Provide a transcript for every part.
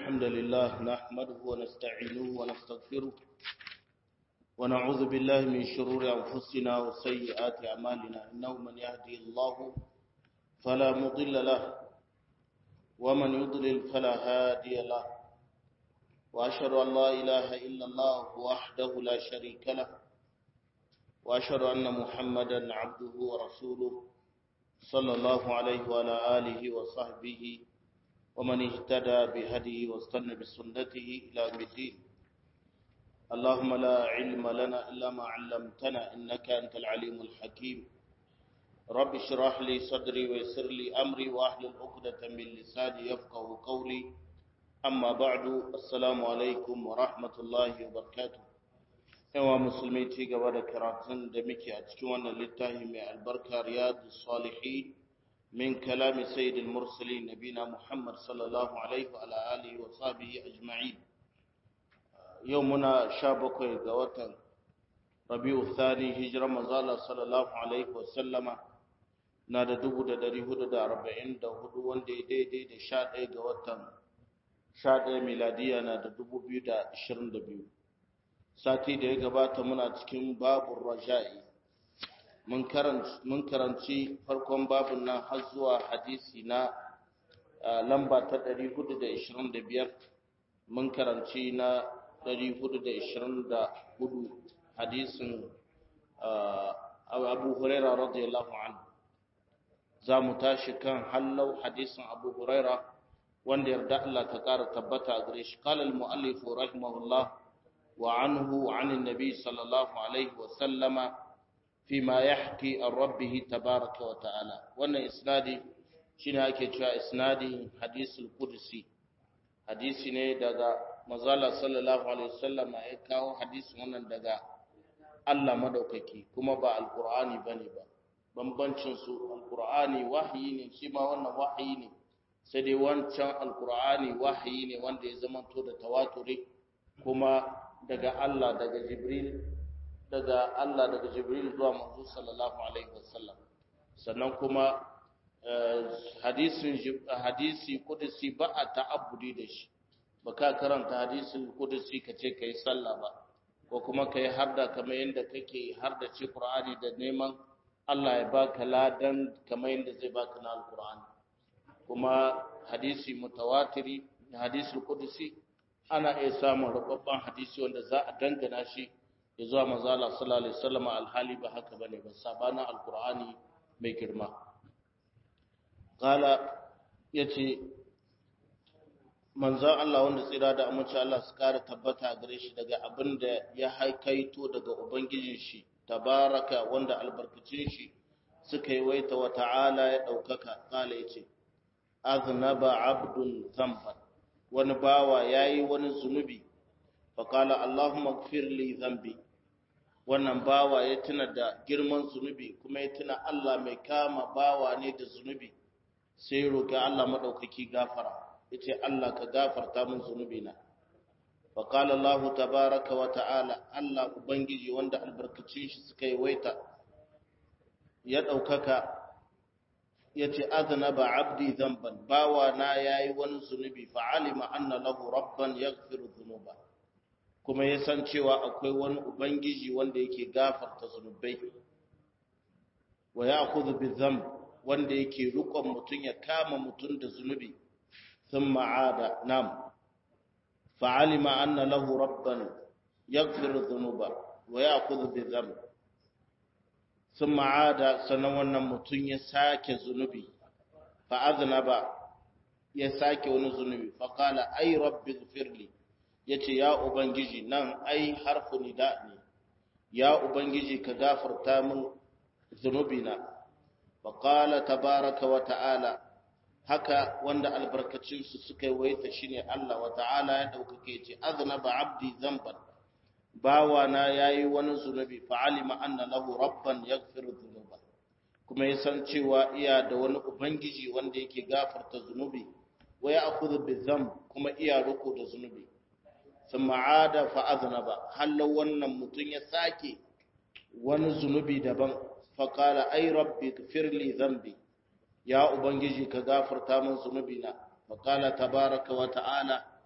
الحمد لله نحمده ونستعينه ونستغفره ونعوذ بالله من شرور أنفسنا وسيئات أعمالنا إنه من يهدي الله فلا مضل له ومن يضلل فلا هادي له وأشهد أن لا إله إلا الله وحده لا شريك له وأشهد أن محمدا عبده ورسوله صلى الله عليه وعلى آله وصحبه ومن اهتدى بهديه واستنى بسنته إلى يوم الدين اللهم لا علم لنا إلا ما علمتنا إنك أنت العليم الحكيم رب اشرح لي صدري ويسر لي أمري وأحلل عقدة من لساني يفقه قولي أما بعد السلام عليكم ورحمة الله وبركاته yawa musulmi ci gaba da karatun da muke a cikin wannan littafi mai albarka riyadu salihin min kalami sayyidil mursalin nabina muhammad sallallahu alaihi wa alihi wa sahbihi ajma'in yau muna sha bakwai ga watan rabi'u thani hijira manzala sallallahu alaihi wa sallama na da dubu da dari hudu da arba'in da hudu wanda ya daidai da sha ɗaya ga watan sha ɗaya miladiya na da dubu biyu da ashirin da biyu sati da ya gabata muna cikin babun raja'i mun karanci farkon babun nan har zuwa hadisi na lamba ta 425 mun karanci na 424 hadisin abu huraira radiyallahu anhu za mu tashi kan hallau hadisin abu huraira wanda yarda Allah ta kara tabbata a gare shi qala al-mu'allif rahimahullah وعنه عن النبي صلى الله عليه وسلم فيما يحكي عن ربه تبارك وتعالى وانا اسنادي shine ake cewa isnadi hadisul qudsi hadisi ne daga mazala sallallahu alaihi wasallam ya kawo hadisin wannan daga Allah madaukaki kuma ba alqur'ani bane ba bambancin su alqur'ani wahayi ne shi ma wannan wahayi ne sai dai wancan alqur'ani wahayi ne wanda ya zamanto da tawaturi kuma daga Allah daga Jibril daga Allah daga Jibril zuwa manzo sallallahu alaihi wasallam sannan kuma hadisin hadisi kudusi ba a ta'abbudi da shi baka karanta hadisin kudusi kace kai sallah ba ko kuma kai harda kamar yanda kake harda ci Qur'ani da neman Allah ya baka ladan kamar yanda zai baka na Al-Qur'ani kuma hadisi mutawatiri hadisul kudusi ana iya samun rubabban hadisi wanda za a dangana shi ya zuwa manzala sallallahu alaihi wasallam alhali ba haka bane ba sabana alqur'ani mai girma qala yace manzon Allah wanda tsira da amince Allah su kara tabbata gare shi daga abin da ya haikaito daga ubangijin shi tabaraka wanda albarkacin shi suka yi waita wa ta'ala ya daukaka qala yace aznaba abdun zamban wani bawa ya yi wani zunubi faƙala Allahumma li zambi wannan bawa ya tuna da girman zunubi kuma ya tuna Allah mai kama bawa ne da zunubi sai ya roƙi Allah maɗaukaki gafara ya ce Allah ka gafarta min zunubi na faƙala Allah tabaraka wa ta'ala Allah Ubangiji wanda albarkacin shi suka yi waita ya ɗaukaka ya ce aznaba abdi zamban bawa na yayi wani zunubi fa'alima anna lahu rabban yaghfiru dhunuba kuma ya san cewa akwai wani ubangiji wanda yake gafarta zunubai wa ya'khudhu bizamb wanda yake rukon mutun ya kama mutun da zunubi thumma aada nam fa'alima anna lahu rabban yaghfiru dhunuba wa ya'khudhu bizamb sun ma'ada sannan wannan mutum ya sake zunubi fa'azina ba ya sake wani zunubi faƙala ai rabbi gfirli ya ce ya ubangiji nan ai harfu nida ne ya ubangiji ka gafarta min zunubina faƙala tabaraka wa ta'ala haka wanda albarkacinsu suka yi waita shi ne Allah wa ta'ala ya ɗaukake ce azina ba abdi zamban bawana ya yi wani zunubi fa'alima anna lahu rabban ya zunuba kuma ya san cewa iya da wani ubangiji wanda yake gafarta zunubi wa ya akuzu bizam kuma iya riko da zunubi sun ma'ada fa'azina ba hallar wannan mutum ya sake wani zunubi daban faƙala ai rabbi firli zambi ya ubangiji ka gafarta min zunubina faƙala tabaraka wa ta'ala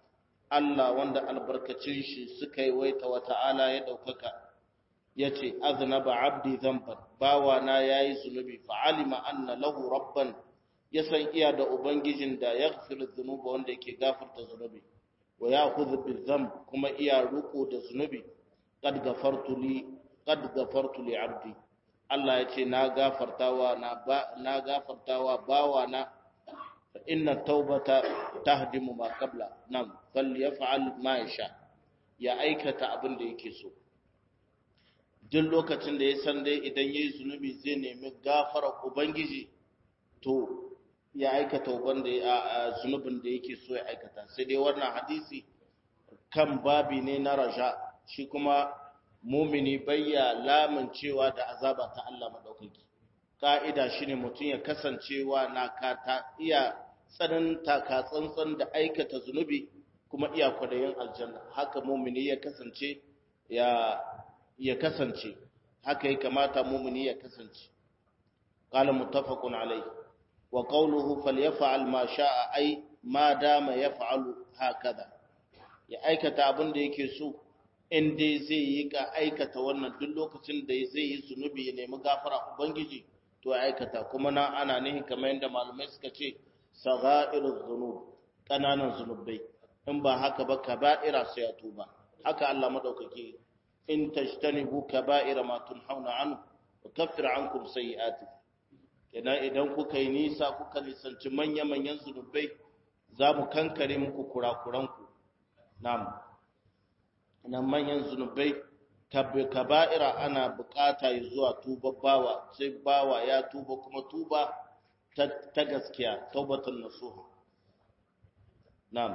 Allah wanda albarkacin shi suka yi waita wa ta'ala ya ɗaukaka ya ce aznaba abdi zamban bawa na ya yi zunubi fa'alima anna lahu rabban ya san iya da ubangijin da ya gafiru zunuba wanda yake gafarta zunubi wa ya kuzu bizam kuma iya ruko da zunubi qad gafartu li qad gafartu li abdi Allah ya ce na gafartawa na ba na gafartawa bawa na fa inna taubata tahdimu ma qabla nam falyaf'al ma yasha ya aikata abin da yake so duk lokacin da ya san dai idan yayi zunubi zai nemi gafara ubangiji to ya aikata wanda ya zunubin da yake so ya aikata sai dai wannan hadisi kan babi ne na raja shi kuma mumini bayya lamun cewa da azaba ta Allah madaukaki ka'ida shine mutum ya kasancewa na kata iya tsananta ka tsantsan da aikata zunubi kuma iya kwadayin aljanna haka mumini ya kasance ya ya kasance haka ya kamata mumini ya kasance qala muttafaqun alayhi wa qawluhu falyaf'al ma sha'a ay ma dama yaf'alu hakaza ya aikata abin da yake so in dai zai yi ka aikata wannan duk lokacin da zai yi zunubi ya nemi gafara ubangiji to ya aikata kuma na ana nihin kamar yadda malamai suka ce sagha'iruz zunub kananan zunubai in ba haka ba kaba'ira sai ya tuba haka Allah madaukake in tajtanibu kaba'ira ma tunhauna anhu wa kaffir ankum sayi'atikum kenan idan kuka yi nisa kuka nisanci manya-manyan zunubai za mu kankare muku kurakuranku nam nan manyan zunubai kaba'ira ana bukata ya zuwa tuba bawa sai bawa ya tuba kuma tuba ta gaskiya taubatun nasuha nam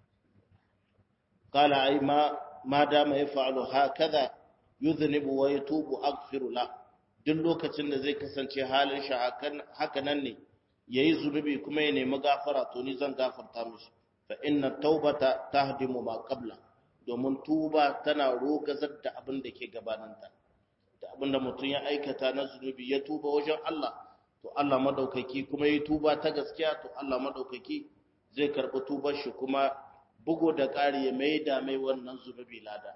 qala ay ma ma dama yaf'alu hakaza yudhnibu wa yatubu aghfiru lahu duk lokacin da zai kasance halin shi haka nan ne ya yi zunubi kuma ya nemi gafara to ni zan gafarta mishi fa inna taubata tahdimu ma qabla domin tuba tana rogazar da abin da ke gabaninta da abin da mutum ya aikata na zunubi ya tuba wajen Allah to Allah madaukaki kuma ya tuba ta gaskiya to Allah madaukaki zai karɓi tubar shi kuma bugo da ƙari ya mai da mai wannan zunubi lada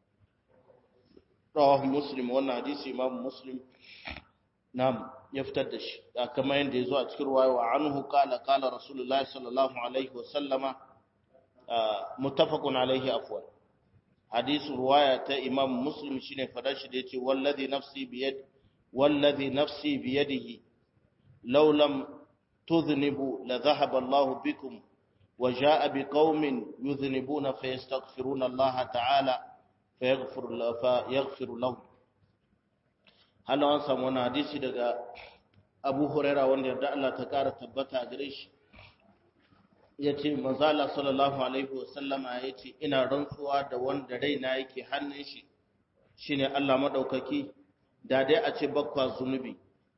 rawahu muslim wannan hadisi imam muslim nam ya fitar da shi da kamar yadda ya zo a cikin ruwaya wa anhu qala qala rasulullahi sallallahu alaihi wa sallama muttafaqun alaihi afwan hadisi ruwaya ta imam muslim shine fadar shi da yace wallazi nafsi biyad wallazi nafsi biyadihi law lam tudhnibu la dhahaba Allahu bikum wa jaa biqaumin yudhnibuna fayastaghfiruna Allah ta'ala fayaghfir lahum hana an samu wani hadisi daga abu huraira wanda yarda Allah ta kara tabbata a gare shi ya ce manzala sallallahu alaihi wasallama ya ce ina rantsuwa da wanda raina yake hannun shi shine Allah maɗaukaki da dai a ce bakwa zunubi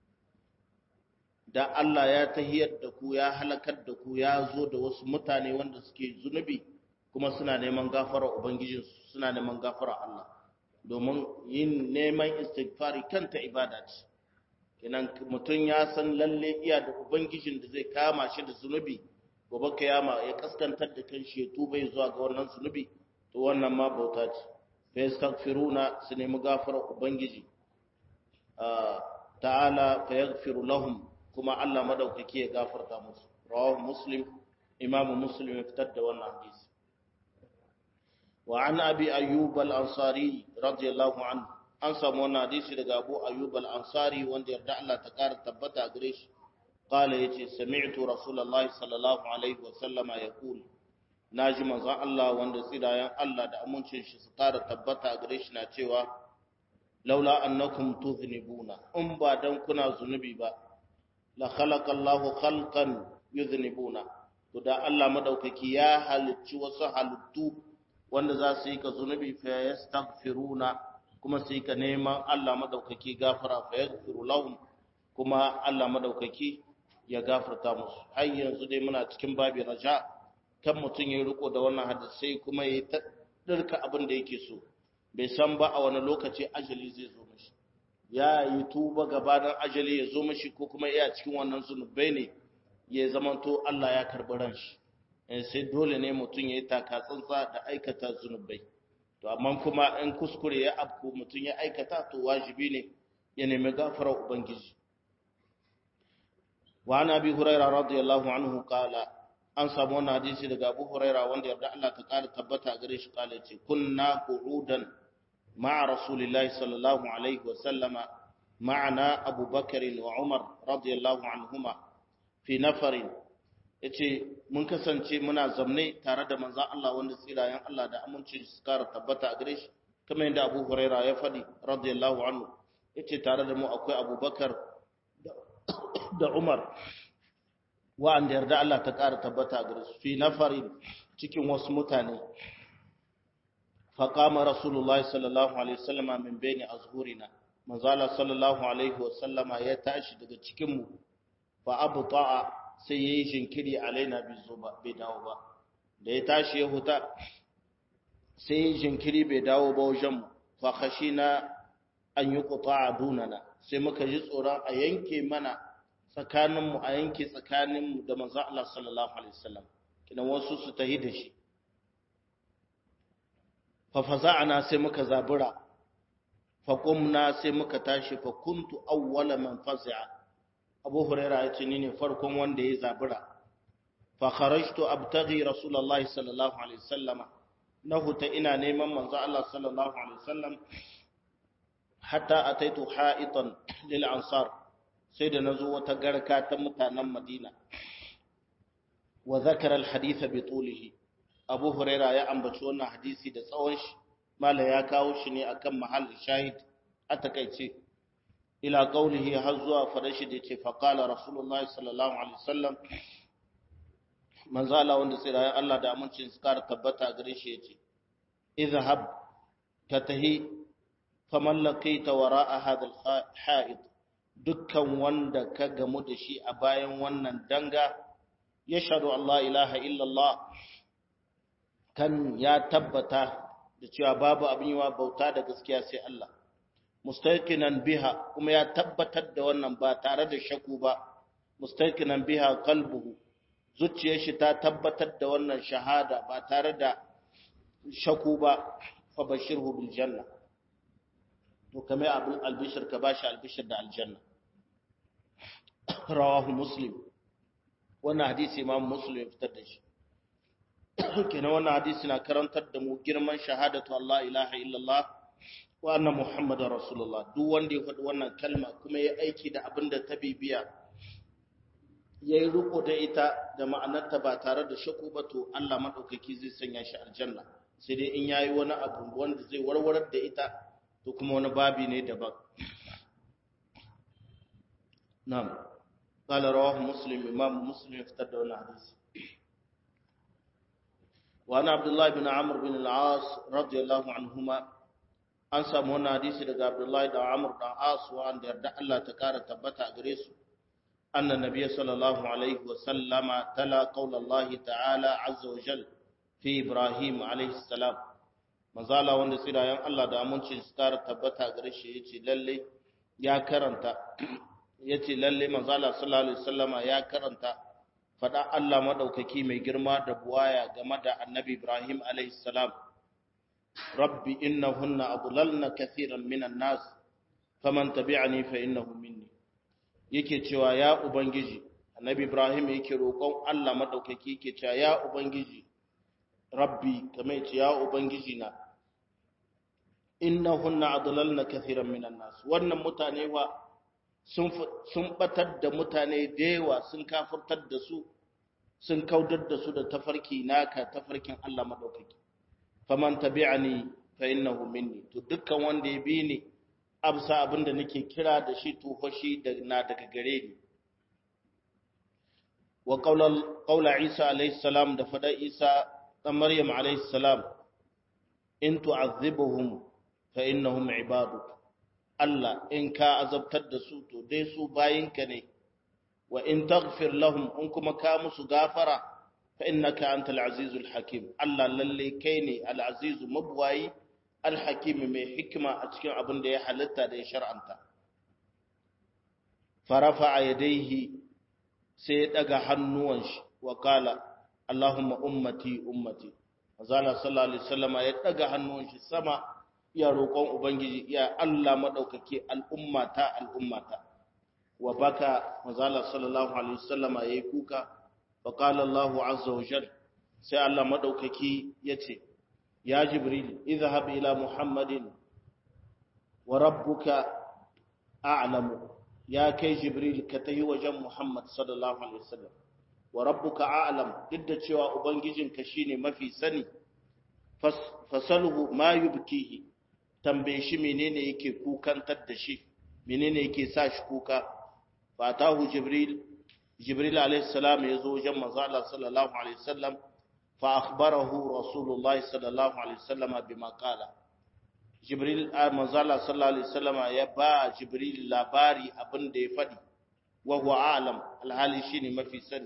da Allah ya tahiyar da ku ya halakar da ku ya zo da wasu mutane wanda suke zunubi kuma suna neman gafara ubangijinsu suna neman gafara Allah domin yin neman istighfari kanta ibada ce kenan mutum ya san lalle iya da ubangijin da zai kama shi da zunubi gobe kiyama ya kaskantar da kanshi ya tuba zuwa ga wannan zunubi to wannan ma bauta ce fa yastaghfiruna su nemi gafara ubangiji ta'ala fa yaghfiru lahum kuma Allah madaukaki ya gafarta musu rawahu muslim imamu muslim ya fitar da wannan hadisi وعن أبي أيوب الأنصاري رضي الله عنه an samu wannan hadisi daga Abu Ayyub al-Ansari wanda yarda Allah ta kara tabbata gare shi qala yace sami'tu rasulullahi sallallahu alaihi wa sallama yaqul naji manzon Allah wanda tsirayen Allah da amincin shi su kara tabbata gare shi na cewa laula annakum tuznibuna in ba dan kuna zunubi ba la khalaqa Allahu khalqan yuznibuna to da Allah madaukaki ya halicci wasu halittu wanda za su yi ka zunubi fa yastaghfiruna kuma su yi ka neman Allah madaukaki gafara fa yaghfiru lahum kuma Allah madaukaki ya gafarta musu har yanzu dai muna cikin babi raja kan mutum ya riko da wannan hadisai kuma ya ta dirka abin da yake so bai san ba a wani lokaci ajali zai zo mishi ya yi tuba gabanin ajali ya zo mishi ko kuma iya cikin wannan zunubai ne ya zamanto Allah ya karbi ran shi sai dole ne mutum ya yi taka tsantsa da aikata zunubai to amma kuma in kuskure ya afku mutum ya aikata to wajibi ne ya nemi gafarar ubangiji wa ana bi huraira radiyallahu anhu qala an samu wannan hadisi daga abu huraira wanda yarda Allah ta kara tabbata gare shi kala ce kunna qu'udan ma'a rasulillahi sallallahu alaihi wa sallama ma'ana abu bakr wa umar radiyallahu anhuma fi nafarin yace mun kasance muna zamne tare da manzon Allah wanda tsirayen Allah da aminci su kara tabbata a gare shi kamar yadda Abu Huraira ya faɗi radiyallahu anhu yace tare da mu akwai Abubakar da Umar wa'anda yarda Allah ta kara tabbata a gare su fi nafarin cikin wasu mutane faqama rasulullahi sallallahu alaihi wasallama min baini azhurina manzo Allah sallallahu alaihi wasallama ya tashi daga cikin mu fa abta'a sai ya yi jinkiri alaina bai dawo ba da ya tashi ya huta sai ya yi jinkiri bai dawo ba wajenmu fakashi na an yi kuta a dunana sai muka ji tsoron a yanke mana tsakaninmu a yanke tsakaninmu da manzan Allah sallallahu Alaihi wasallam kidan wasu su tahi da shi fafaza'ana sai muka zabura faƙumna sai muka tashi fakuntu awwala man fazi'a abu huraira ya ce ni ne farkon wanda ya zabura fa kharajtu abtaghi rasulullahi sallallahu alaihi wasallam na huta ina neman manzo Allah sallallahu alaihi wasallam hatta ataitu ha'itan lil ansar sai da nazo wata garka ta mutanen Madina wa zakara al hadith bi tulihi abu huraira ya ambaci wannan hadisi da tsawon shi mala ya kawo shi ne akan mahallin shahid a takaice ila qaulihi har zuwa fadashi da yace faqala rasulullahi sallallahu alaihi wasallam manzo Allah wanda sai da Allah da amincin su kara tabbata gare shi yace izhab katahi faman laqita wara'a hadha al-ha'id dukkan wanda ka gamu da shi a bayan wannan danga yashhadu Allah ilaha illa Allah kan ya tabbata da cewa babu abin yiwa bauta da gaskiya sai Allah mustaqinan biha kuma ya tabbatar da wannan ba tare da shaku ba mustaqinan biha qalbuhu zuciyar shi ta tabbatar da wannan shahada ba tare da shaku ba fa bashirhu bil janna to kamar abin albishir ka bashi albishir da aljanna rawahu muslim wannan hadisi imam muslim ya fitar da shi kenan wannan hadisi na karantar da mu girman shahadatu Allah ilaha illallah wa anna muhammadar rasulullah duk wanda ya faɗi wannan kalma kuma ya aiki da abin da ta bibiya ya yi riko da ita da ma'anarta ba tare da shaku ba to Allah maɗaukaki zai sanya shi aljanna sai dai in yayi wani abu wanda zai warwarar da ita to kuma wani babi ne daban na'am قال رواه مسلم امام مسلم افتدى wannan hadisi وعن عبد الله بن عمرو بن العاص رضي الله عنهما an samu wannan hadisi daga Abdullahi da Amr da As wanda yarda Allah ta kara tabbata a gare su anna nabiyyi sallallahu alaihi wa sallama tala qaul Allah ta'ala azza wa jal fi Ibrahim alaihi salam manzala wanda tsirayen Allah da amincin su kara tabbata a gare shi yace lalle ya karanta yace lalle manzala sallallahu alaihi wasallama ya karanta fada Allah madaukaki mai girma da buwaya game da annabi Ibrahim alaihi salam rabbi innahunna adlalna kathiran minan nas faman tabi'ani fa innahu minni yake cewa ya ubangiji annabi Ibrahim yake roƙon Allah madaukaki yake cewa ya ubangiji rabbi kamar yace ya ubangiji na innahunna adlalna kathiran minan nas wannan mutane wa sun batar da mutane da yawa sun kafurtar da su sun kaudar da su da tafarki naka tafarkin Allah madaukaki faman tabi'ani fa innahu minni to dukkan wanda ya bi ni absa abinda nake kira da shi to hoshi da na daga gare ni wa qawla qawla Isa alayhi salam da fada Isa dan Maryam alayhi salam in tu'azzibuhum fa innahum ibaduk Allah in ka azabtar da su to dai su bayinka ne wa in taghfir lahum in kuma ka musu gafara fa innaka antal azizul hakim Allah lalle kai ne al azizu mabwayi al hakim mai hikima a cikin abin da ya halitta da ya shar'anta farafa yadayhi sai ya daga hannuwan shi wa kala Allahumma ummati ummati azala sallallahu alaihi wasallama ya daga hannun shi sama iya roƙon ubangiji iya Allah madaukake al'ummata al'ummata wa baka azala sallallahu alaihi wasallama yayi kuka fa qala Allahu azza wa jalla sai Allah madaukaki yace ya jibril idhhab ila muhammadin wa rabbuka a'lamu ya kai jibril ka tayi wajen muhammad sallallahu alaihi wasallam wa rabbuka a'lam duk da cewa ubangijinka shine mafi sani fasalhu ma yubkihi tambaye shi menene yake kukantar da shi menene yake sa shi kuka fatahu jibril jibril alaihi salam yazo wajen manzo Allah sallallahu alaihi wasallam fa akhbarahu rasulullah sallallahu alaihi wasallam bima qala jibril manzo Allah sallallahu alaihi wasallam ya ba jibril labari abin da ya fadi wa huwa a'lam alhali shine mafi sani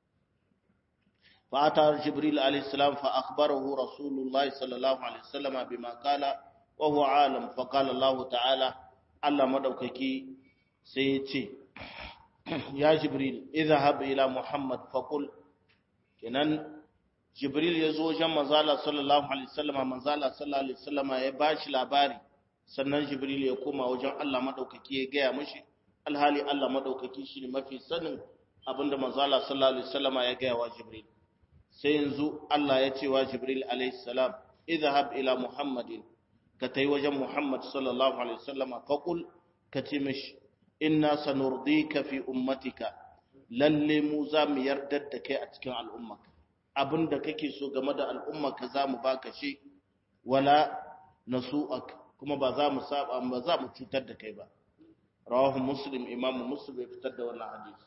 فأتى جبريل عليه السلام فأخبره رسول الله صلى الله عليه وسلم بما قال وهو عالم فقال الله تعالى الله مدوككي سيتي يا جبريل اذهب إلى محمد فقل كنان جبريل يزو جمع زالة صلى الله عليه وسلم من زالة صلى الله عليه وسلم يباش لاباري sannan jibril ya koma wajen Allah madaukaki ya gaya mishi alhali Allah madaukaki shine mafi sanin abinda manzo Allah sallallahu alaihi wasallama ya gaya wa jibril sai yanzu Allah ya ce wa Jibril alaihissalam idhhab ila Muhammadin ka tai wajen Muhammad sallallahu alaihi wasallam faqul ka ce mishi inna sanurdika fi ummatika lalle mu za mu yarda da kai a cikin al'ummarka abinda kake so game da al'ummarka za mu baka shi wala nasu'ak kuma ba za mu saba ba za mu cutar da kai ba rawahu muslim imamu muslim ya fitar da wannan hadisi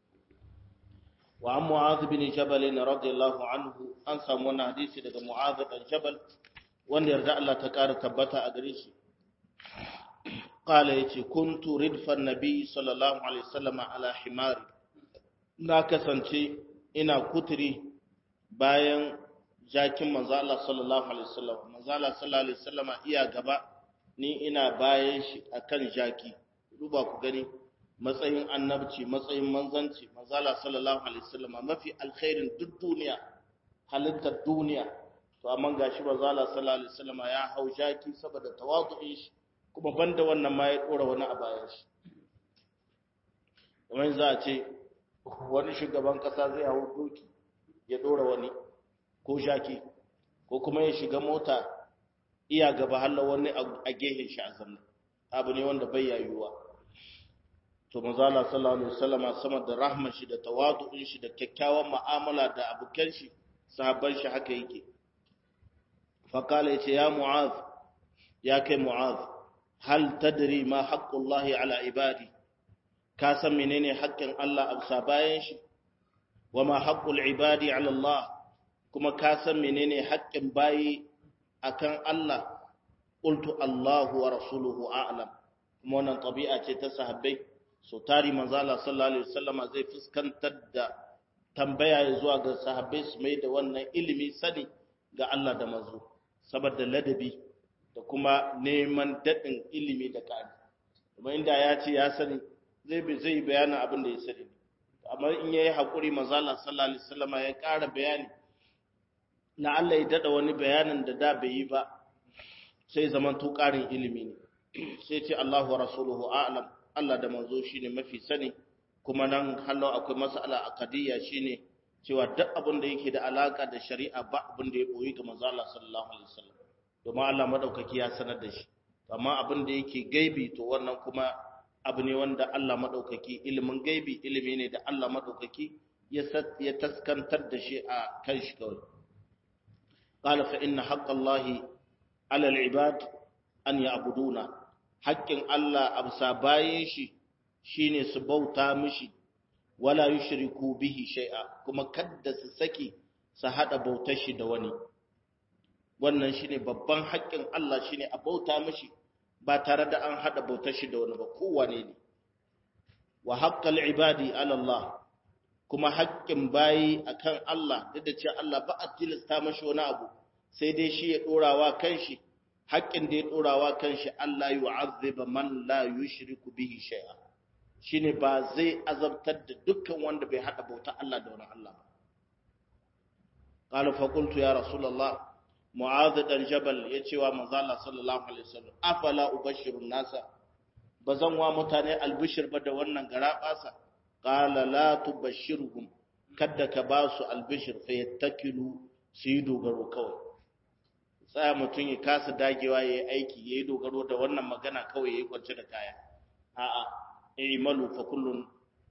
وعن معاذ بن جبل رضي الله عنه an samu wannan hadisi daga Mu'adh bin Jabal wanda yarda Allah ta ƙara tabbata a gare shi qala yace kuntu ridfan nabi sallallahu alaihi wasallam ala himari na kasance ina kuturi bayan jakin manzo Allah sallallahu alaihi wasallam manzo Allah sallallahu alaihi wasallam iya gaba ni ina bayan shi akan jaki duba ku gani matsayin annabci matsayin manzanci manzala sallallahu alaihi wasallam mafi alkhairin duk duniya halittar duniya to amma gashi manzala sallallahu alaihi wasallam ya hau jaki saboda tawadu'in shi kuma banda wannan ma ya dora wani a bayan shi kamar za a ce wani shugaban kasa zai hau doki ya dora wani ko jaki ko kuma ya shiga mota iya gaba halla wani a gehen shi a zanna abu ne wanda bai yayuwa to manzala sallallahu alaihi wasallama sama da rahman shi da tawadu'in shi da kyakkyawan mu'amala da abukan shi sahabban shi haka yake fa kala yace ya mu'az ya kai mu'az hal tadri ma haqqullahi ala ibadi ka san menene haƙƙin Allah a bisa bayan shi wa ma haqqul ibadi ala Allah kuma ka san menene haƙƙin bayi akan Allah qultu Allahu wa rasuluhu a'lam kuma wannan tabi'a ce ta sahabbai so tari manzo Allah sallallahu alaihi wasallama zai fuskantar da tambaya ya zuwa ga sahabbai su mai da wannan ilimi sani ga Allah da manzo saboda ladabi da kuma neman dadin ilimi da kani kuma inda ya ce ya sani zai bi zai bayana abin da ya sani amma in yayi hakuri manzo Allah sallallahu alaihi wasallama ya ƙara bayani na Allah ya dada wani bayanin da da bai yi ba sai zaman to ƙarin ilimi ne sai ce Allahu wa rasuluhu a'lam Allah da manzo shine mafi sani kuma nan hallo akwai mas'ala aqdiyya shine cewa duk abin da yake da alaka da shari'a ba abin da ya boyi ga manzo Allah sallallahu alaihi wasallam domin Allah madaukaki ya sanar da shi amma abin da yake gaibi to wannan kuma abu ne wanda Allah madaukaki ilimin gaibi ilimi ne da Allah madaukaki ya ya taskantar da shi a kan shi kawai qala fa inna haqqallahi ala al-ibad an ya'buduna haƙƙin Allah a bisa bayan shi shine su bauta mishi wala yushriku bihi shay'a kuma kadda su saki su hada bautar shi da wani wannan shine babban haƙƙin Allah shine a bauta mishi ba tare da an hada bautar shi da wani ba kowane ne wa haqqal ibadi ala Allah kuma haƙƙin bayi akan Allah duk da cewa Allah ba a tilasta mashi wani abu sai dai shi ya dorawa kanshi haƙƙin da ya ɗorawa kan shi Allah yi wa'azziba man la yushriku bihi shay'a shine ba zai azabtar da dukkan wanda bai hada bauta Allah da wani Allah ba qala fa qultu ya rasulullah mu'adh dan jabal yace wa manzo Allah sallallahu alaihi wasallam afala ubashiru nasa bazan wa mutane albishir ba da wannan garabasa qala la tubashshirhum kadda ka ba su albishir fa yattakilu su yi dogaro kawai tsaya mutum ya kasa dagewa ya yi aiki ya yi dogaro da wannan magana kawai ya yi kwance da kaya a'a i'malu fa kullun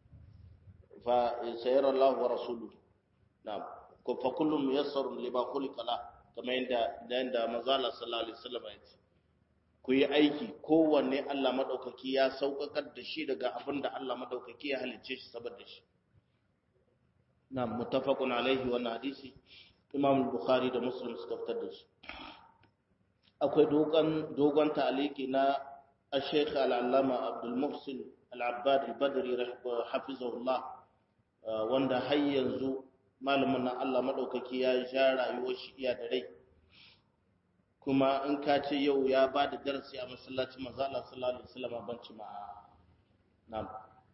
fa sayara Allah wa rasuluhu na'am ko fa kullun muyassarun lima khuliqa la kamar yadda da yanda manzo Allah sallallahu alaihi wasallam ya ce ku yi aiki kowanne Allah madaukaki ya saukakar da shi daga abin da Allah madaukaki ya halicce shi saboda shi na muttafaqun alaihi wannan hadisi Imam Bukhari da Muslim suka fitar da shi akwai dogon dogon ta'aliki na Sheikh Al-Allama Abdul Muhsin Al-Abbad Al-Badri hafizahullah wanda har yanzu malamin nan Allah madaukaki ya ja rayuwar shi iya da rai kuma in ka ce yau ya ba da darasi a masallacin manzo Allah sallallahu alaihi wasallam ban ci ma na'am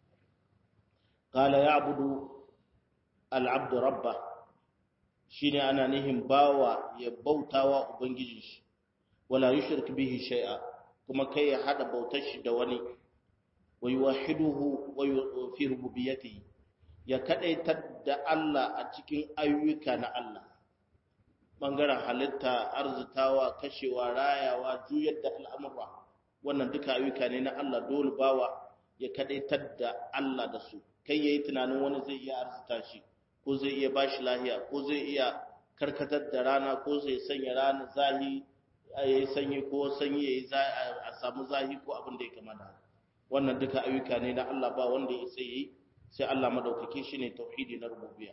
qala ya'budu al-'abdu rabbah shine ana nihin bawa ya bautawa ubangijin shi wala yushrik bihi shay'a kuma kai ya hada bautar shi da wani wa yuwahhiduhu wa fi rububiyyatihi ya kadaitar da Allah a cikin ayyuka na Allah bangaren halitta arzitawa kashewa rayawa juyar da al'amura wannan duka ayyuka ne na Allah dole bawa ya kadaitar da Allah da su kai yayi tunanin wani zai iya arzita shi ko zai iya bashi lahiya ko zai iya karkatar da rana ko zai sanya rana zahi yayi sanyi ko sanyi yayi a samu zahi ko abin da ya kama da wannan duka ayyuka ne na Allah ba wanda ya sai yi sai Allah madaukake shi ne tauhidi na rububiyya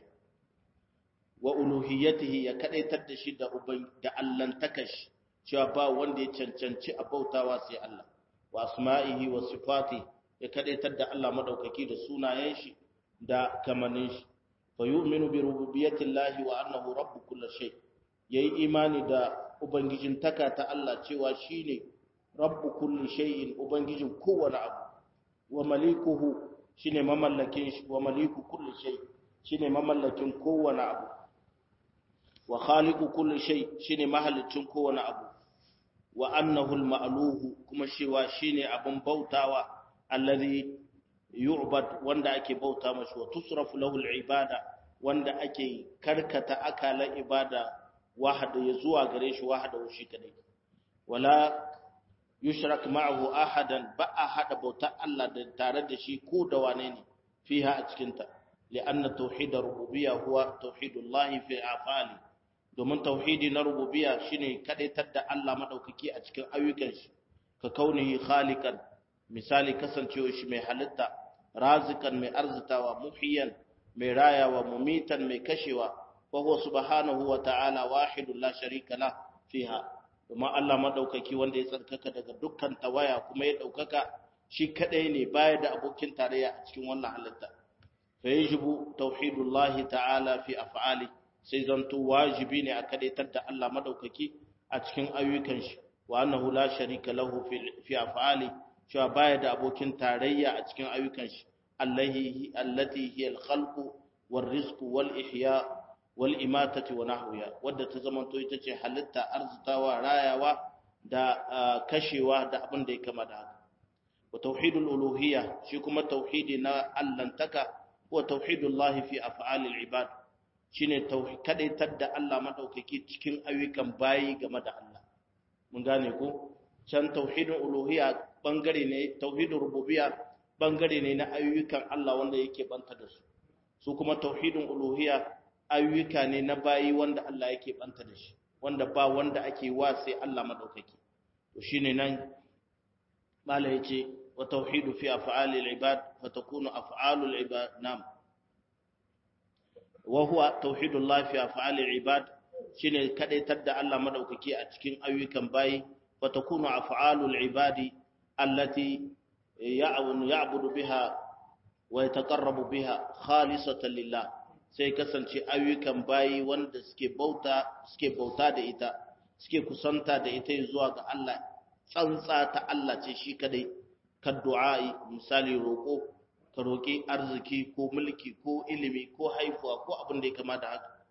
wa uluhiyyatihi ya kadaitar da shi da uban da allantakash cewa ba wanda ya cancanci a bautawa sai Allah wa asma'ihi wa sifati ya kadaitar da Allah madaukaki da sunayen shi da kamanin shi fa yu'minu bi rububiyyatillahi wa annahu rabbu kulli shay yayi imani da ubangijin taka ta Allah cewa shine rabbu kulli shay'in ubangijin kowane abu wa malikuhu shine mamallakin shi wa maliku kulli shay shine mamallakin kowane abu wa khaliqu kulli shay shine mahallicin kowane abu wa annahu al-ma'luhu kuma cewa shine abun bautawa alladhi yu'bad wanda ake bauta mashi wa tusrafu lahu al-ibada wanda ake karkata akalan ibada wahada ya zuwa gare shi wahada shi kadai wala yushrak ma'ahu ahadan ba a hada bautar Allah da tare da shi ko da wane ne fiha a cikin ta li'anna tauhid rububiyya huwa tauhidullahi fi afali domin tauhidi na rububiyya shine kadaitar da Allah madaukaki a cikin ayyukan shi ka kaunihi khaliqan misali kasancewa shi mai halitta razikan mai arzitawa muhiyan mai rayawa mumitan mai kashewa fa huwa subhanahu wa ta'ala wahidun la sharika la fiha domin Allah madaukaki wanda ya tsarkaka daga dukkan tawaya kuma ya daukaka shi kadai ne baya da abokin tarayya a cikin wannan halitta fa yajibu tauhidullahi ta'ala fi af'ali sai zanto wajibi ne a kadaitar da Allah madaukaki a cikin ayyukan shi wa annahu la sharika lahu fi af'ali cewa baya da abokin tarayya a cikin ayyukan shi allahi allati hiya al-khalqu war-rizqu wal-ihya wal-imatati wa nahwiya wadda ta zamanto ita ce halitta arzitawa rayawa da kashewa da abin da ya kama da haka wa tauhidul uluhiyya shi kuma tauhidi na allantaka wa tauhidullahi fi af'alil ibad shine tauhid kadaitar da Allah madaukaki cikin ayyukan bayi game da Allah mun gane ko can tauhidul uluhiyya bangare ne tauhidul rububiyya bangare ne na ayyukan Allah wanda yake banta da su su kuma tauhidul uluhiyya ayyuka ne na bayi wanda Allah yake banta da shi wanda ba wanda ake wa sai Allah madaukaki to shine nan mala yace wa tauhidu fi af'alil ibad fa takunu af'alul ibad nam wa huwa tauhidullah fi af'alil ibad shine kadaitar da Allah madaukaki a cikin ayyukan bayi fa takunu af'alul ibadi allati ya'budu biha wa yataqarrabu biha khalisatan lillah sai kasance ayyukan bayi wanda suke bauta suke bauta da ita suke kusanta da ita zuwa ga Allah tsantsa ta Allah ce shi kadai ka du'a'i misali roko ka roki arziki ko mulki ko ilimi ko haifuwa ko abin da ya kama da haka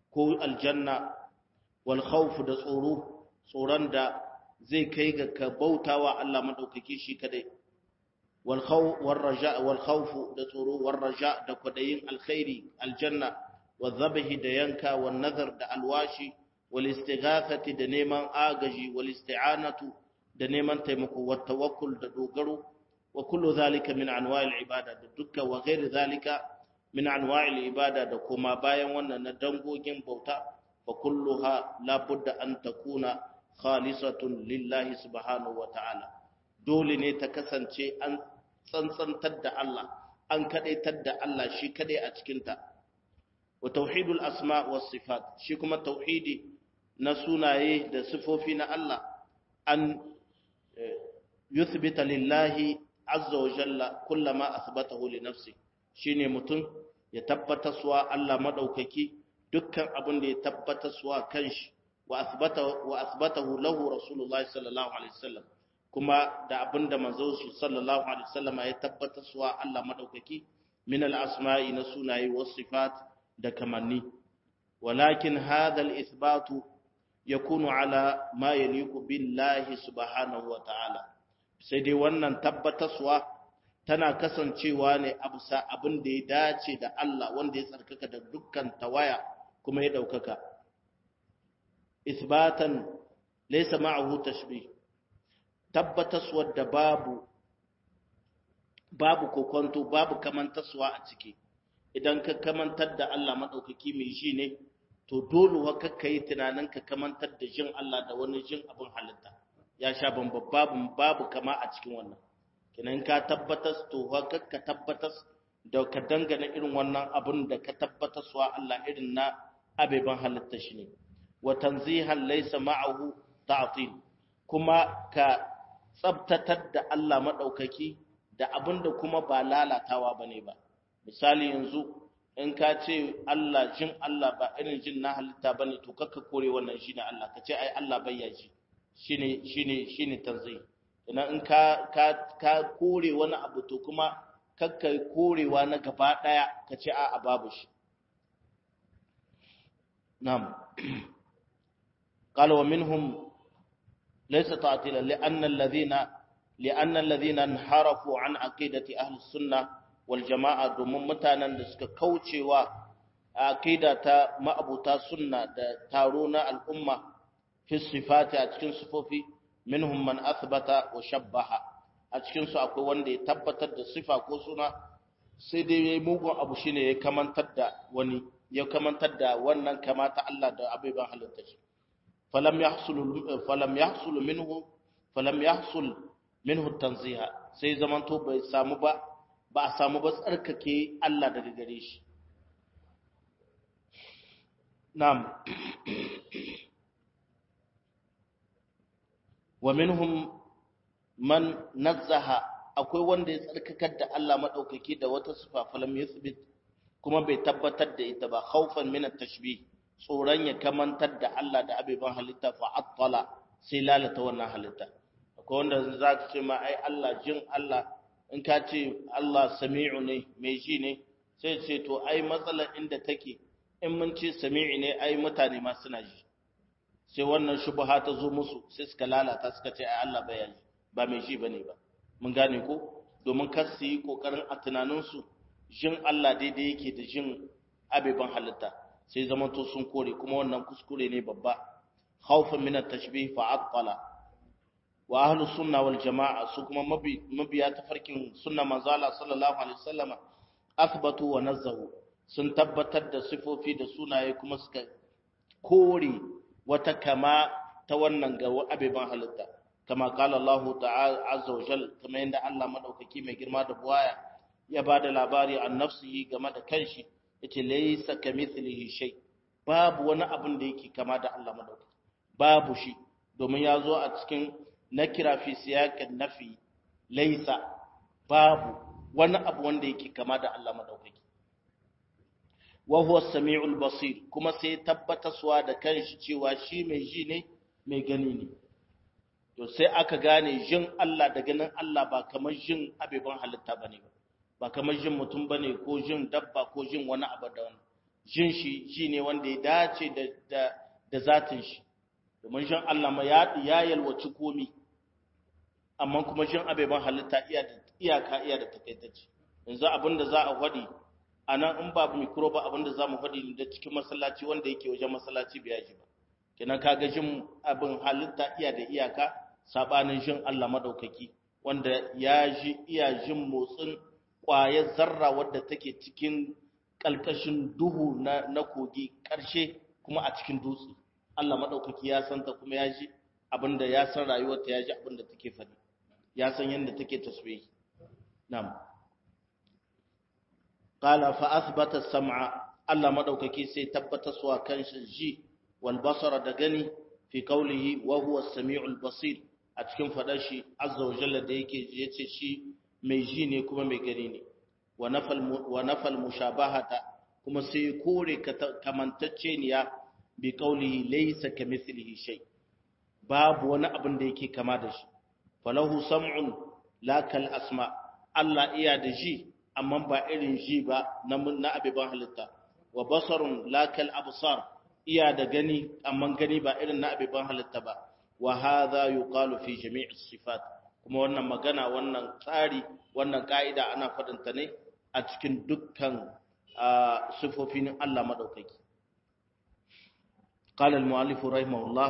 ko aljanna wal khawf da tsoro tsoron da zai kai ga ka bautawa Allah madaukake shi kadai wal khawf war raja wal khawf da tsoro war raja da kwadayin alkhairi aljanna wal dhabhi da yanka wan nazar da alwashi wal istighathati da neman agaji wal isti'anatu da neman taimako wat tawakkul da dogaro wa kullu zalika min anwa'il ibada da dukkan wa ghairi zalika min anwa'il ibada da kuma bayan wannan na dangogin bauta fa kulluha la budda an takuna khalisatun lillahi subhanahu wa ta'ala dole ne ta kasance an tsantsantar da Allah an kadaitar da Allah shi kadai a cikin ta wa tauhidul asma was sifat shi kuma tauhidi na sunaye da sifofi na Allah an yuthbita lillahi azza wa jalla kullama athbatahu li nafsi shine mutum ya tabbata suwa Allah madaukaki dukkan abin da ya tabbata suwa kanshi wa athbata wa athbatahu lahu rasulullahi sallallahu alaihi wasallam kuma da abin da manzo sallallahu alaihi wasallam ya tabbata suwa Allah madaukaki min al-asma'i na sunaye was sifat da kamanni walakin hadha al-ithbatu yakunu ala ma yaliqu billahi subhanahu wa ta'ala sai dai wannan tabbataswa tana kasancewa ne a bisa abin da ya dace da Allah wanda ya tsarkaka da dukkan tawaya kuma ya ɗaukaka. Isbatan laisa ma'ahu tashbih tabbataswa da babu babu kokonto babu kamantaswa a ciki idan ka kamantar da Allah maɗaukaki mai shi ne to dole wa kakka yi tunanin ka kamantar da jin Allah da wani jin abin halitta ya sha bamba babu babu kama a cikin wannan kenan ka tabbatas to haka ka tabbatas da ka dangana irin wannan abun da ka tabbatas wa Allah irin na abeban halitta shi ne wa tanzihan laysa ma'ahu ta'til kuma ka tsabtatar da Allah madaukaki da abin da kuma ba lalatawa bane ba misali yanzu in ka ce Allah jin Allah ba irin jin na halitta bane to kakka kore wannan shine Allah ka ce ai Allah bai yaji shine shine shine tanzih idan in ka ka ka kore wani abu to kuma kakka korewa na gaba daya ka ce a a babu shi na'am qala wa minhum laysa ta'tila li'anna alladhina li'anna alladhina inharafu an aqidati ahli sunnah wal jama'a domin mutanen da suka kaucewa aqida ta ma'abuta sunna da taro na al'umma fi sifati a cikin sifofi minhum man athbata wa shabbaha a cikin su akwai wanda ya tabbatar da sifa ko suna sai dai yayi mugun abu shine ya kamantar da wani ya kamantar da wannan kamata Allah da abubuwan halitta shi falam yahsul falam yahsul minhu falam yahsul minhu tanziha sai zamanto bai samu ba ba a samu ba tsarkake Allah daga gare shi na'am wa minhum man nazzaha akwai wanda ya tsarkakar da Allah madaukaki da wata sifa falam yuthbit kuma bai tabbatar da ita ba khaufan min at-tashbih tsoron ya kamantar da Allah da abiban halitta fa attala sai lalata wannan halitta akwai wanda za ka ce ma ai Allah jin Allah in ka ce Allah sami'u ne mai ji ne sai ce to ai matsalar inda take in mun ce sami'i ne ai mutane ma suna ji sai wannan shubha ta zo musu sai suka lalata suka ce ai Allah bai ji ba mai ji bane ba mun gane ko domin kar su yi kokarin a tunaninsu jin Allah daidai yake da jin abeban halitta sai zamanto sun kore kuma wannan kuskure ne babba khawfan min at-tashbih fa aqala wa ahlu sunna wal jamaa su kuma mabiya tafarkin sunna manzo Allah sallallahu alaihi wasallama athbatu wa nazzahu sun tabbatar da sifofi da sunaye kuma suka kore wata kama ta wannan ga abeban halitta kama qala Allah ta'ala azza wa jal kama yanda Allah madaukaki mai girma da buwaya ya bada labari an nafsihi game da kanshi yace laysa kamithlihi shay babu wani abin da yake kama da Allah madaukaki babu shi domin ya zo a cikin nakira fi siyaqin nafi laysa babu wani abu wanda yake kama da Allah madaukaki wa huwa as-sami'ul basir kuma sai tabbataswa da kanshi cewa shi mai ji ne mai gani ne to sai aka gane jin Allah da ganin Allah ba kamar jin abeban halitta bane ba ba kamar jin mutum bane ko jin dabba ko jin wani abu da wani jin shi ji ne wanda ya dace da da, da zatin shi domin jin Allah ma ya ya yalwaci komi amma kuma jin abeban halitta iya da iyaka iya da takaitacce yanzu abinda za a faɗi a nan in ba mikro ba abinda za mu faɗi da cikin masallaci wanda yake wajen masallaci bai yaji ba kenan kaga jin abin halitta iya da iyaka sabanin jin Allah madaukaki wanda ya ji iya jin motsin ƙwayar zarra wadda take cikin ƙalƙashin duhu na, na kogi ƙarshe kuma a cikin dutse Allah madaukaki ya santa kuma ya ji abinda ya san rayuwarta ya ji abinda take faɗi ya san yadda take tasbihi na'am qala fa athbata as-sam'a Allah madaukaki sai tabbata suwa kan shi ji wal basara da gani fi qawlihi wa huwa as-sami'ul basir a cikin fadar shi azza wa jalla da yake yace shi mai ji ne kuma mai gani ne wa nafal wa nafal mushabahata kuma sai kore kamantacceniya bi qawlihi laysa kamithlihi shay babu wani abin da yake kama da shi falahu sam'un la kal asma Allah iya da ji amma ba irin ji ba na na abiban halitta wa basarun la kal absar iya da gani amma gani ba irin na abiban halitta ba wa hadha yuqalu fi jami'i sifat kuma wannan magana wannan tsari wannan ka'ida ana fadin ta ne a cikin dukkan sifofin Allah madaukaki قال المؤلف رحمه الله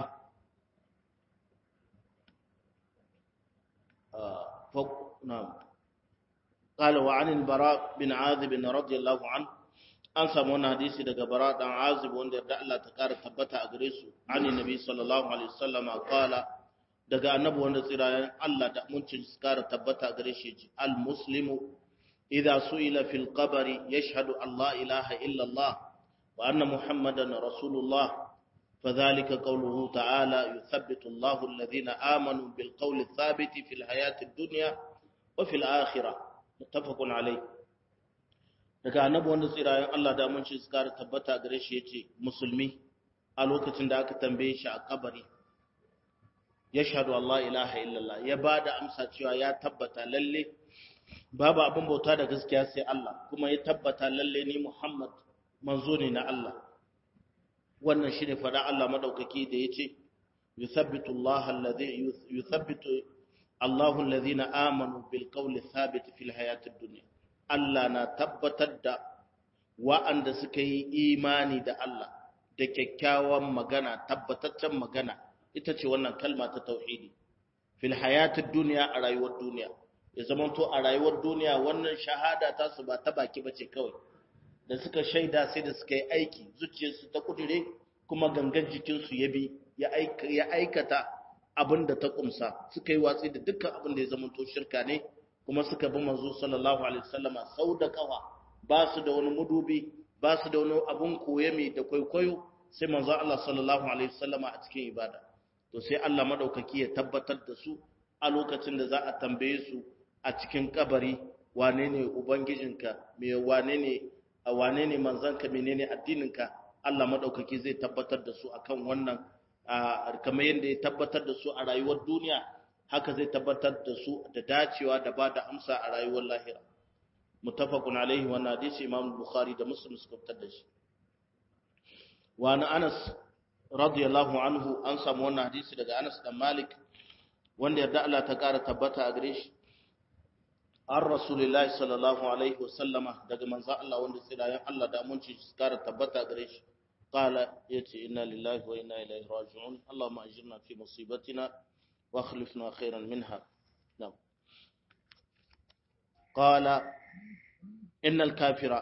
نعم قال وعن البراء بن عازب رضي الله عنه an samu wani hadisi daga bara dan azib wanda da Allah ta kara tabbata a gare su ani nabi sallallahu alaihi wasallama qala daga annabi wanda tsirayen Allah da muncin su kara tabbata a gare shi al muslimu idza su'ila fil qabri yashhadu an la ilaha illa Allah wa anna muhammadan rasulullah فذلك قوله تعالى يثبت الله الذين آمنوا بالقول الثابت في الحياة الدنيا وفي الآخرة متفق عليه daga annabi wanda tsirayen Allah da mun ci su kara tabbata gare shi yace musulmi a lokacin da aka tambaye shi a kabari ya shahadu Allah ilaha illallah ya bada amsa cewa ya tabbata lalle babu abin bauta da gaskiya sai Allah kuma ya tabbata lalle ni Muhammad manzo ne na Allah wannan shine fada Allah madaukaki da yace yuthabbitu Allah alladhi yuthabbitu Allahu alladhina amanu bil qawli thabit fil hayatid dunya Allah na tabbatar da wa'anda suka yi imani da Allah da kyakkyawan magana tabbataccen magana ita ce wannan kalma ta tauhidi fil hayatid dunya a rayuwar duniya ya zamanto a rayuwar duniya wannan shahada ta su ba ta baki bace kawai da suka shaida sai da suka yi aiki zuciyarsu ta kudure kuma gangan jikinsu ya bi ya aikata abin da ta kumsa suka yi watsi da dukkan abin da ya zama to shirka ne kuma suka bi manzo sallallahu alaihi wasallama sau da kawa ba su da wani mudubi ba su da wani abun koye mai da kwaikwayo sai manzo Allah sallallahu alaihi wasallama a cikin ibada to sai Allah madaukaki ya tabbatar da su a lokacin da za a tambaye su a cikin kabari wane ne ubangijinka me wane ne a wane ne manzanka menene addininka Allah madaukaki zai tabbatar da su akan wannan kamar yadda ya tabbatar da su a rayuwar duniya haka zai tabbatar da su da dacewa da ba da amsa a rayuwar lahira muttafaqun alaihi wannan hadisi Imam Bukhari da Muslim suka fitar da shi wa na Anas radiyallahu anhu an samu wannan hadisi daga Anas dan Malik wanda yarda Allah ta kara tabbata a gare shi an rasulillahi sallallahu alaihi wasallama daga manzo Allah wanda tsirayen Allah da mun ci kara tabbata gare shi qala yace inna lillahi wa inna ilaihi raji'un allahumma ajirna fi musibatina wa akhlifna khairan minha na'am qala innal kafira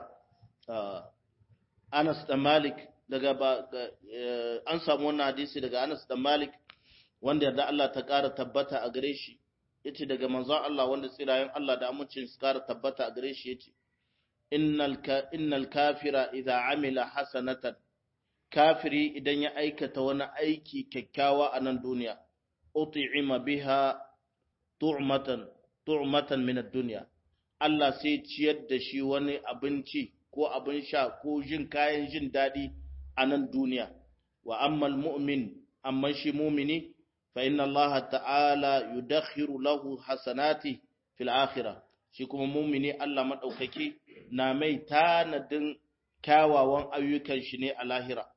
Anas da Malik daga an samu wannan hadisi daga Anas da Malik wanda yarda Allah ta kara tabbata a gare shi yace daga manzon Allah wanda tsirayen Allah da amincin su kara tabbata a gare shi yace innal ka innal kafira idza amila hasanatan kafiri idan ya aikata wani aiki kyakkyawa a nan duniya ut'ima biha tu'matan tu'matan min ad-dunya Allah sai ciyar da shi wani abinci ko abin sha ko jin kayan jin dadi a nan duniya wa ammal mu'min amma shi mu'mini فإن الله تعالى يدخر له حسناته في الآخرة shi kuma mumini Allah madaukaki na mai tanadin kyawawan ayyukan shi ne a lahira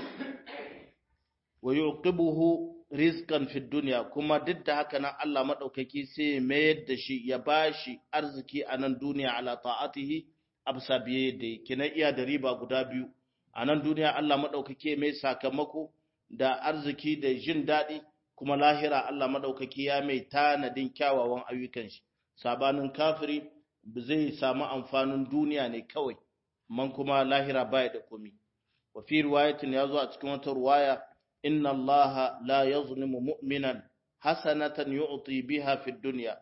wa yuqibuhu rizqan fid dunya kuma duk da haka nan Allah madaukaki sai ya mayar da shi ya bashi arziki a nan duniya ala ta'atihi absa biye da kina iya da riba guda biyu a nan duniya Allah madaukaki mai sakamako da arziki da jin daɗi kuma lahira Allah madaukaki ya mai tanadin kyawawan ayyukan shi sabanin kafiri zai samu amfanin duniya ne kawai man kuma lahira baya da komi wa fi riwayatin yazo a cikin wata riwaya inna allaha la yazlimu mu'minan hasanatan yu'ti biha fi dunya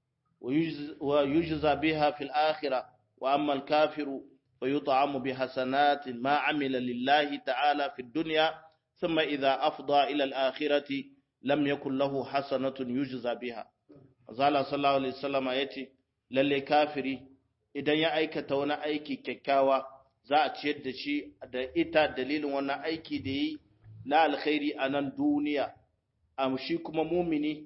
wa yujza biha fi al-akhirah wa amma al-kafiru fa yut'amu bi hasanatin ma 'amila lillahi ta'ala fi dunya thumma idha afda ila al-akhirati lam yakul lahu hasanatun yujza biha azala sallallahu alaihi wasallam yace lalle kafiri idan ya aikata wani aiki kyakkyawa za a ciyar da shi da ita dalilin wannan aiki da yi na alkhairi a nan duniya am shi kuma mumini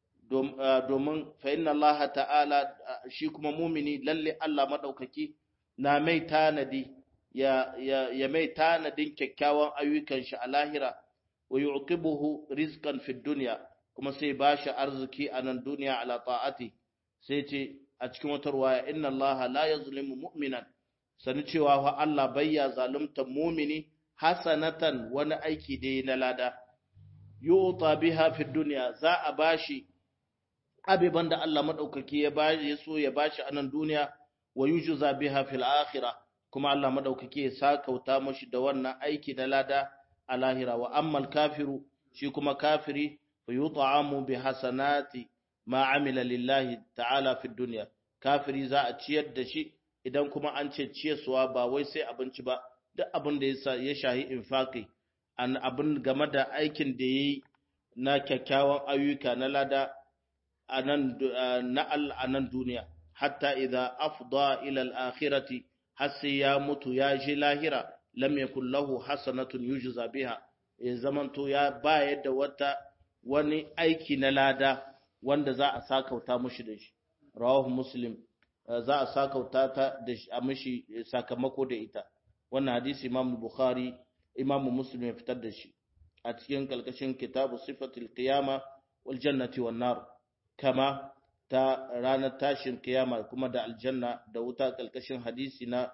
domin fa inna Allah ta'ala shi kuma mumini lalle Allah madaukaki na mai tanadi ya ya, ya mai tanadin kyakkyawan ayyukan shi a lahira wa yu'qibuhu rizqan fid dunya kuma sai bashi arziki a nan duniya ala ta'ati sai ce a cikin wata ruwaya inna Allah la yazlimu mu'minan sani cewa fa Allah bayya zalunta mumini hasanatan wani aiki da na lada yuta biha fi dunya za a bashi abiban da Allah madaukaki ya bashi ya so ya bashi a nan duniya wa yujza biha fil akhirah kuma Allah madaukaki ya sakauta mashi da wannan aiki na lada a lahira wa ammal kafiru shi kuma kafiri fa yut'amu bi hasanati ma amila lillahi ta'ala fi dunya kafiri za a ciyar da shi idan kuma an ce ciyarsuwa ba wai sai abinci ba duk abin da ya shahi infaqi an abin game da aikin da yayi na kyakkyawan ayyuka na lada anan na anan duniya hatta idza afda ila al-akhirati har sai ya mutu ya ji lahira lam yakul lahu hasanatun yujza biha ya zamanto ya bayar da wata wani aiki na lada wanda za a sakauta mushi da shi rawahu muslim za a sakauta ta da a mishi sakamako da ita wannan hadisi imam bukhari imam muslim ya fitar da shi a cikin kalkashin kitabu sifatul qiyama wal jannati wan nar kama ta ranar tashin kiyama kuma da aljanna da wuta kalkashin hadisi na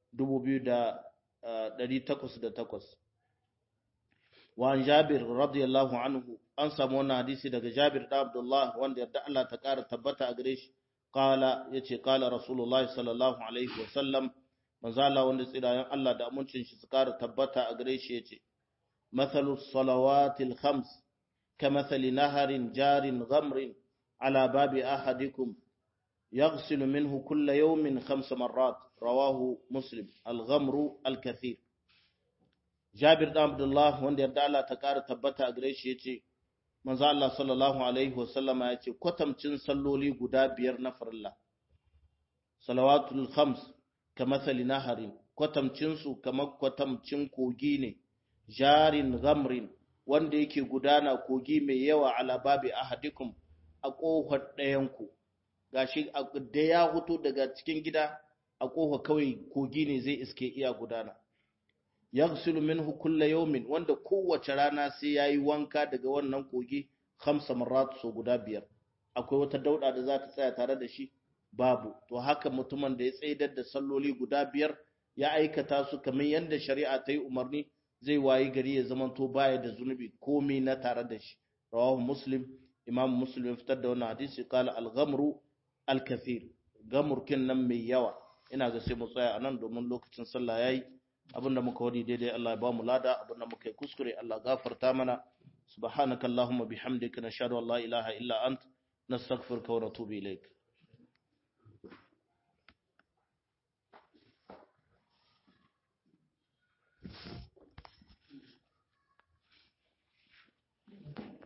2808 wa an jabir radiyallahu anhu an samu wannan hadisi daga jabir da abdullah wanda yarda Allah ta kara tabbata a gare shi qala yace qala rasulullah sallallahu alaihi wa sallam manzo Allah wanda tsirayen Allah da amincin shi su kara tabbata a gare shi yace mathalu salawatil khams kamathali naharin jarin ghamrin ala babi ahadikum يغسل منه كل يوم خمس مرات رواه مسلم الغمر الكثير جابر بن عبد الله wanda yarda Allah ta kara tabbata a gare shi yace manzo Allah sallallahu alaihi wasallama yace kwatamcin salloli guda biyar na farilla salawatul khams kamathali naharin kwatamcin su kamar kwatamcin kogi ne jarin ghamrin wanda yake gudana kogi mai yawa ala babi ahadikum a kofar ɗayanku gashi da ya hutu daga cikin gida a kofa kawai kogi ne zai iske iya gudana yaghsilu minhu kulla yawmin wanda kowace rana sai yayi wanka daga wannan kogi khamsa marrat so guda biyar akwai wata dauda da za ta tsaya tare da shi babu to haka mutumin da ya tsaidar da salloli guda biyar ya aikata su kamar yadda shari'a ta yi umarni zai wayi gari ya zamanto baya da zunubi komai na tare da shi rawahu muslim imam muslim fitar da wannan hadisi qala al-ghamru al-kathir gamurkin nan mai yawa ina ga sai mu tsaya anan domin lokacin sallah yayi abinda muka wadi daidai Allah ya ba mu lada abinda muka yi kuskure Allah gafarta mana subhanakallahumma bihamdika nashhadu an la ilaha illa ant nastaghfiruka wa natubu ilaik